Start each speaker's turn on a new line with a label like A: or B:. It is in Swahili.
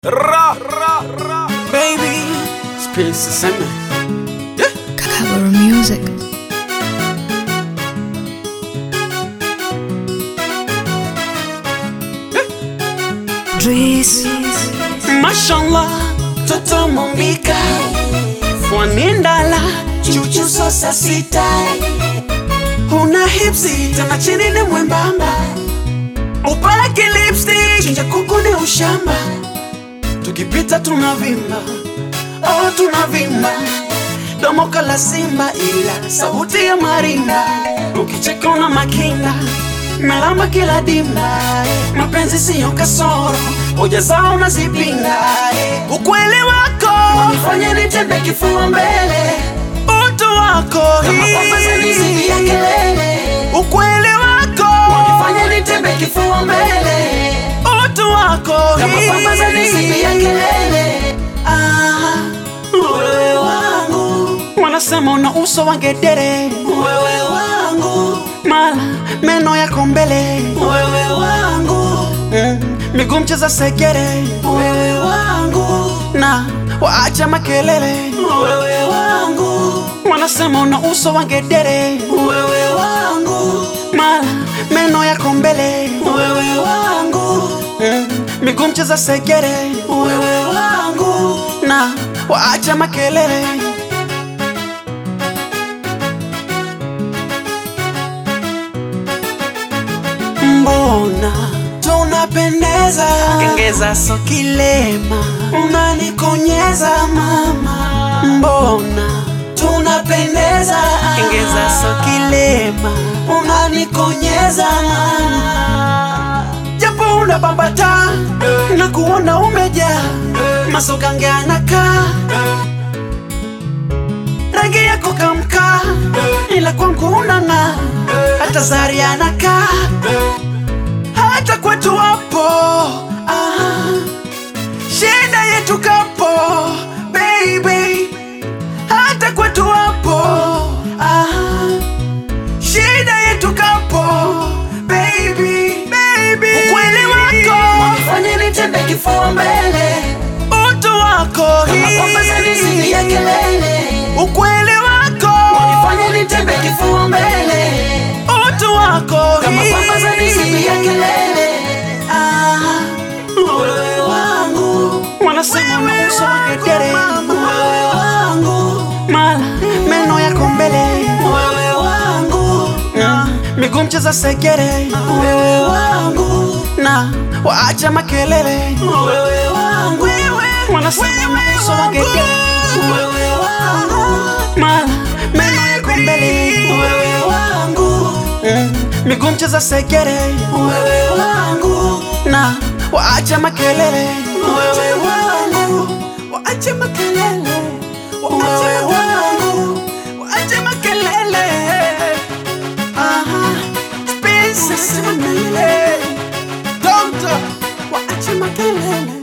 A: Ra, ra, ra. Baby, space sema.
B: Kakaburu Music. Dries.
A: Mashallah, toto mombika. Fwani ndala, chuchu sosa sita. Una hipsi, tena chini ni mwembamba. Upake lipstick, chinja kuku ni ushamba. Tukipita tunavimba, oh tunavimba. Domo kala simba ila sauti ya marinda. Ukicheka una makinda, melamba kila dimba. Mapenzi siyo kasoro, hoja zao nazipinga. Ukweli wako unifanya nitembe kifua mbele, utu wako
C: Kama kwamba zanizidi ya kelele
A: ukweli wako
C: Wanifanya nitembe kifua mbele
A: utu wako
C: Kama kwamba zanizidi ya kelele
A: Ah,
C: Wewe wangu,
A: wanasema una uso wa ngedere,
C: wewe wangu,
A: mala meno yako mbele,
C: wewe wangu,
A: mm, miguu mcheza segere
C: wewe wangu,
A: na waacha makelele.
C: wewe wangu,
A: Wanasema una uso wa ngedere,
C: wewe wangu,
A: mala meno yako mbele,
C: wewe wangu,
A: mm, miguu mcheza segere
C: wewe wangu,
A: na waacha makelele. Mbona tunapendeza, kengeza so kilema, unanikonyeza mama. Mbona tunapendeza, kengeza so kilema, unanikonyeza mama. Japo unabambata na kuona umejaa masogange anakaa rangi yako kamkaa, ila kwangu unang'aa, hata zari anakaa, hata kwetu wapo ah, shida yetu kapo baby, hata kwetu wapo ah, shida yetu kapo baby, baby, ukweli wako
C: Wanifanya nitembe kifua mbele
A: utu wako
C: Kama kwamba zanizidi ya kelele
A: ukweli wako
C: Wanifanya nitembe kifua mbele
A: utu wako
C: Kama kwamba zanizidi ya kelele
A: Ah,
C: Wewe wangu,
A: wanasema una uso wa ngedere
C: wewe wangu,
A: mala meno yako mbele
C: wewe wangu,
A: Mm, miguu mcheza segere
C: wewe wangu,
A: na waacha makelele
C: wewe wangu,
A: wanasema una uso wa ngedere
C: wewe wangu,
A: mala meno yako mbele
C: wewe wangu,
A: Mm, miguu mcheza segere
C: wewe wangu,
A: na waacha makelele
C: wewe wangu,
A: waache makelele waache
C: wewe wangu,
A: waache makelele Aha, space sema milele Doctor waache makelele